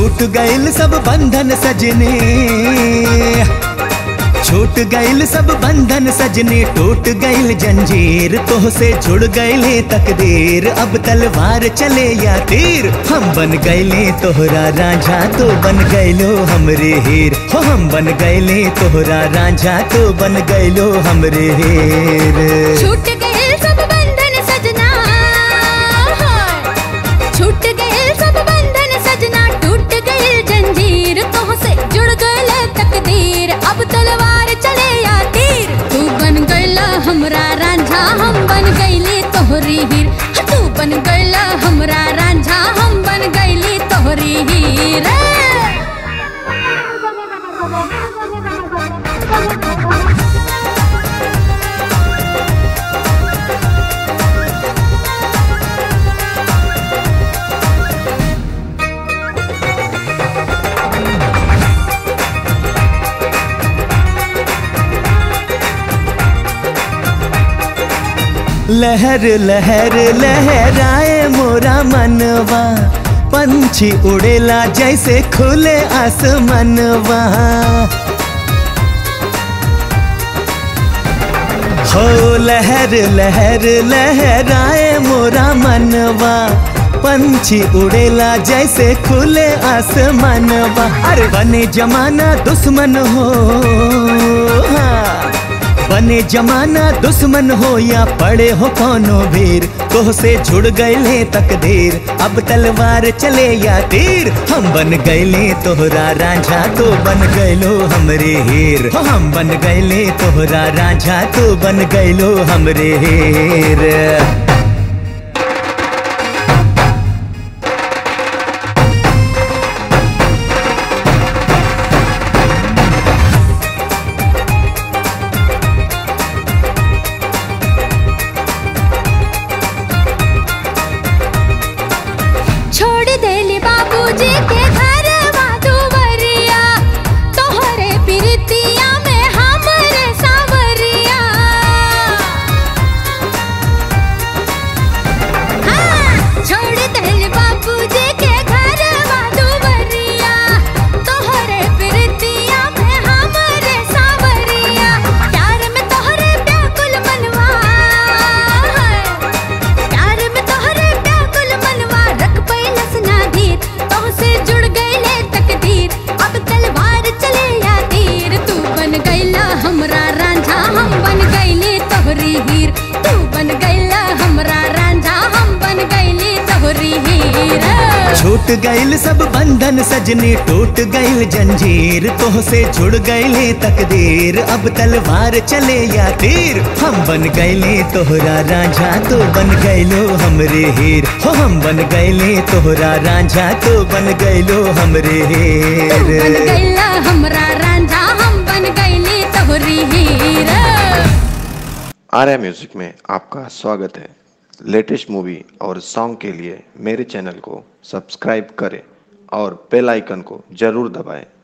छूट गइल सब बंधन सजने छूट गइल सब बंधन सजने टूट गइल जंजीर तोह से जुड़ गइले तकदीर अब तलवार चले या तीर हम बन गइले तोहरा रांझा तो बन गइलो हमरे हीर हो हम बन गइले तोहरा रांझा तो बन गइलो हमरे हीर छूट गए सब बंधन सजना छूट गए सब बंधन सजना टूट गए जंजीर तोह से जुड़ गए तकदीर अब तलवार चले या तीर तू बन गईला हमरा रांझा हम बन गईली तोहरी हीर तू बन गईला हमरा रांझा हम बन गईली तोहरी हीर लहर लहर लहराए मोरा मनवा पंछी उड़ेला जैसे खुले आसमनवा हो लहर लहर लहराए मोरा मनवा पंछी उड़ेला जैसे खुले आसमानवा अरे बने जमाना दुश्मन हो हाँ बने जमाना दुश्मन हो या पड़े हो कौनो भीर तोह से जुड़ गए तकदीर अब तलवार चले या तीर हम बन गए तोहरा रांझा तो बन गइलो हमरे हीर हो हम बन गए तोहरा रांझा तो बन गइलो हमरे हीर छोड़ देली बाबूजी के घर दुवरिया तोहरे प्रीतिया में हमरे सावरिया हाँ, छोड़ देली बाबूजी के घर दुवरिया तोहरे प्रीतिया में हमरे सावरिया प्यार में तोहरे व्याकुल मनवा प्यार में तोहरे व्याकुल मनवा रख पैलस नाधीर तोह से जुड़ गईले तकदीर अब तलवार चले या तीर तू बन गईला हमरा रांझा हम बन गईली तोहरी हीर तू बन गईला हमरा रांझा हम बन गईली तोहरी हीर छूट गइल सब बंधन सजनी टूट गइल जंजीर तोह से जुड़ गइले तकदीर अब तलवार चले या तीर हम बन गइले तोहरा रांझा तो बन गइलो हमरे हीर हो हम बन गइले तोहरा रांझा तो बन गइलो हमरे तू बन हीर गईला हमरा रांझा हम बन गईली तोहरी हीर आर्या म्यूजिक में आपका स्वागत है लेटेस्ट मूवी और सॉन्ग के लिए मेरे चैनल को सब्सक्राइब करें और बेल आइकन को जरूर दबाएं